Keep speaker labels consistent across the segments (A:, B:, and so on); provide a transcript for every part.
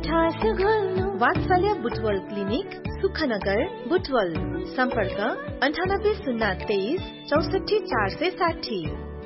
A: मिठास घोल्नु
B: वात्सल्य बुटवल क्लिनिक सुखनगर बुटवल सम्पर्क अन्ठानब्बे शून्य तेइस चौसठी चार सय साठी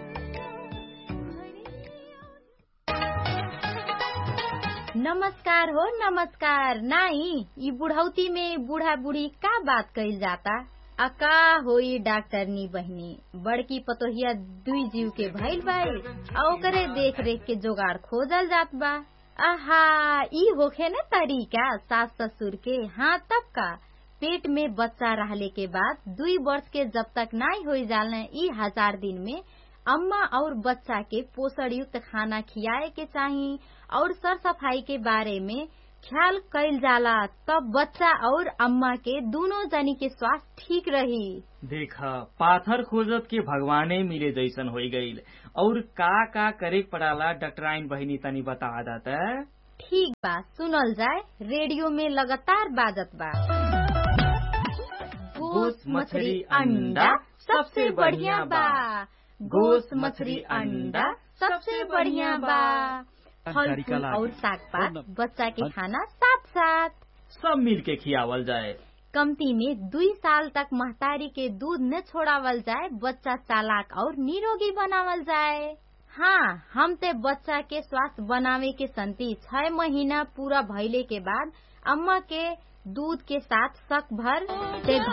C: नमस्कार हो नमस्कार नाई ई बुढ़ौती में बूढ़ा बूढ़ी का बात कइल जाता आ का होई डॉक्टरनी बहनी बड़की पतोहिया दुई जीव के भइल बाई आ ओकरे देख रेख के जोगाड़ खोजल जात बा आहा ई होखे न तरीका सास ससुर के हाँ तब का पेट में बच्चा रहले के बाद दुई वर्ष के जब तक नाई हो जालने ई हजार दिन में अम्मा और बच्चा के पोषण युक्त खाना खियाए के चाही और सर सफाई के बारे में ख्याल कैल जाला तब बच्चा और अम्मा के दोनों जनी के स्वास्थ्य ठीक रही
D: देख पाथर खोजत के भगवाने मिले जैसन हो गईल और का का करे पड़ाला डॉक्टराइन बहिनी तनी बता दात
C: ठीक बा सुनल जाए रेडियो में लगातार बाजत बा
D: गोस मछली अंडा सबसे बढ़िया बा गोस मछली अंडा सबसे बढ़िया बा
C: फल फूल और साग पात बच्चा के खाना साथ साथ
D: सब मिल के खियावल जाए
C: कमती में दुई साल तक महतारी के दूध न छोड़ावल जाए बच्चा चालाक और निरोगी बनावल जाए हाँ हम ते बच्चा के स्वास्थ्य बनावे के संति छह महीना पूरा भइले के बाद अम्मा के दूध के साथ शक भर से